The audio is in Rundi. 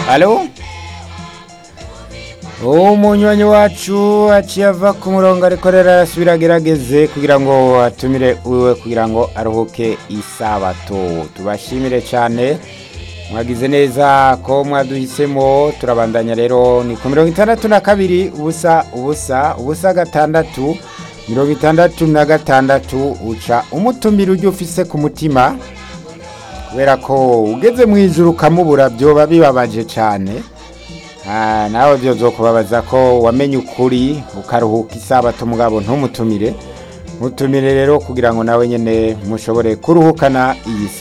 Alo? umunywanyi wacu aciye ava ku murongo ariko rero arasubira agerageze kugira ngo atumire wiwe kugira ngo aruhuke isabato tubashimire cyane mwagize neza ko mwaduhisemo turabandanya rero ni ku mirongo itandatu na kabiri ubusa ubusa ubusa gatandatu mirongo itandatu na gatandatu uca umutumira ujya ufise ku mutima kubera ko ugeze mu ijuru ukamubura byoba bibabaje cyane Ah, nawe byo kubabaza ko wamenye ukuri ukaruhuka isabato mugabo ntumutumire mutumire rero kugira ngo nawe nyene mushobore kuruhukana iyi